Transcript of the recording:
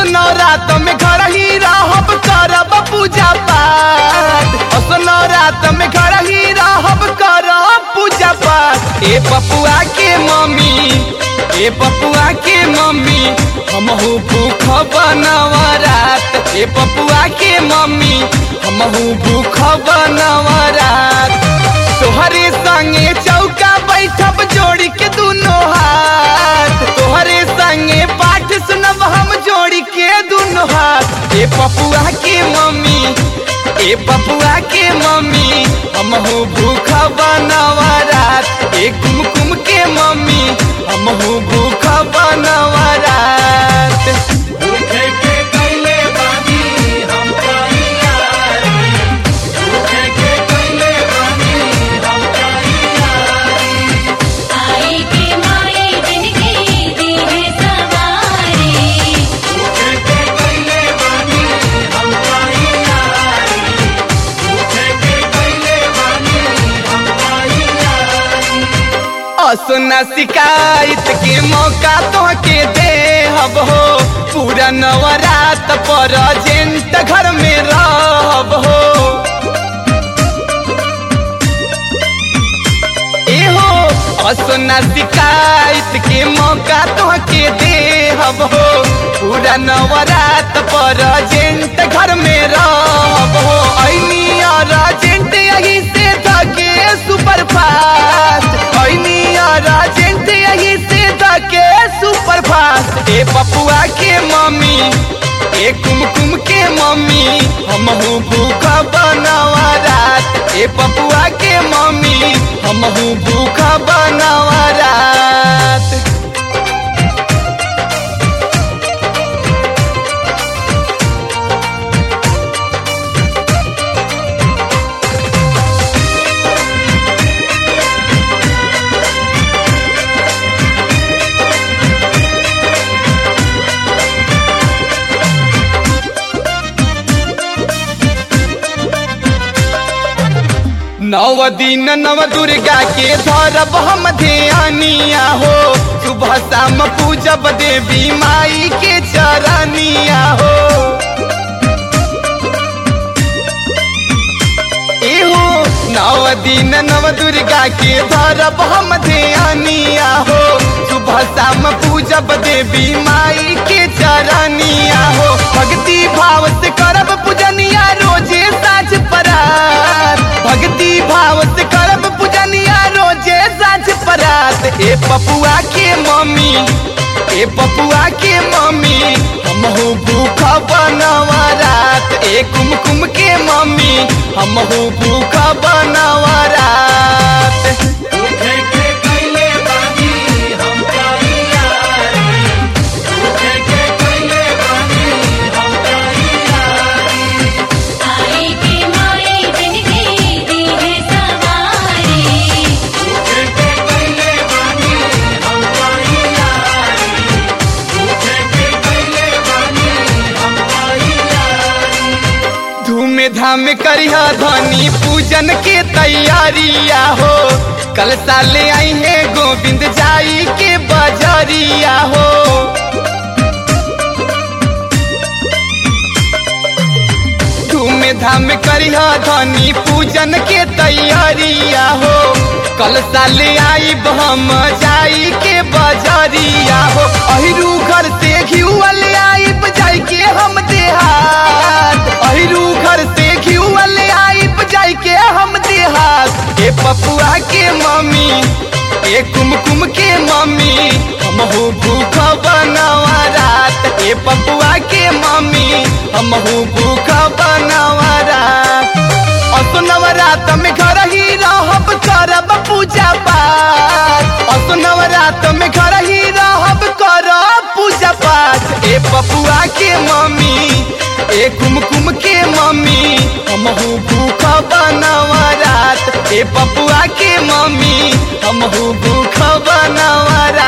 असनो रात में घर ही रहब करब पूजा पाठ असनो रात में घर ही रहब करब पूजा पाठ ए पपुआ के मम्मी ए पपुआ के मम्मी हमहू भूख बनवरात ए पपुआ के मम्मी हमहू भूख बनवरात तोहरे संगे चौका बैठब जोड़ी के दुनो हाथ तोहरे संगे पाठ सुनब हम जोड़ी के दुनो हाथ ए पपुआ के मम्मी ए पपुआ के मम्मी हमहू भूख बनवरात ए कुमकुम के मम्मी हमहू भूख बनवरात भूखे के कैले बानी हम तैयारी भूखे के कैले बानी हम तैयारी आई के माई जिनकी दी है सवारी भूखे के कैले बानी हम तैयारी भूखे के कैले बानी हम तैयारी असुना शिकायत के मौका तो के दे हब हो पूरा नवरात पर जेंट घर में रहब हो एहो असुना शिकायत के मौका तो के दे हब हो पूरा नवरात पर जेंट घर में रहब हो ऐनी और जेंट यही से धके सुपर फास्ट ऐनी और जेंट यही से धके सुपर फास्ट ए पपुआ के मम्मी ए कुमकुम के मम्मी हमहू भूख बनवरात ए पपुआ के मम्मी हमहू भूख बनवरात नव दिन नव दुर्गा के धरब हम ध्यानिया हो सुबह शाम पूजब देवी माई के चरनिया हो एहो नव दिन नव दुर्गा के धरब हम ध्यानिया हो सुबह शाम पूजब देवी माई के चरनिया हो भक्ति भाव से करब पूजनिया रोजे साँझ परात भक्ति भाव से करब पूजनिया रोजे साँझ परात ए पपुआ के मम्मी ए पपुआ के मम्मी हमहू भूख बनवरात ए कुमकुम के मम्मी हमहू भूख बनवरात भूखे के कैले बानी हम तैयारी भूखे के कैले बानी हम तैयारी आई के माई जिनकी दी है सवारी भूखे के कैले बानी हम तैयारी भूखे के कैले बानी हम तैयारी धूम धाम करिह धनी पूजन के तैयारिया हो कल साले आई है गोविंद जाई के बजरिया हो धूम धाम करिह धनी पूजन के तैयारिया हो कल साले आई हम जाई के बजरिया हो अहिरू घर से घिउअल आई जाई के हम देहात अहिरू घर से घिउअल आई जाई के हम देहात ए पपुआ के मम्मी ए कुमकुम के मम्मी हमहू भूख बनवरात ए पपुआ के मम्मी हमहू भूख बनवरात असो नवरात में घर ही रहब करब पूजा पाठ असो नवरात में घर ही रहब करब पूजा पाठ ए पपुआ के मम्मी ए कुमकुम के मम्मी हमहू भूख बनवरात ए पपुआ के मम्मी हमहू भूख बनवरात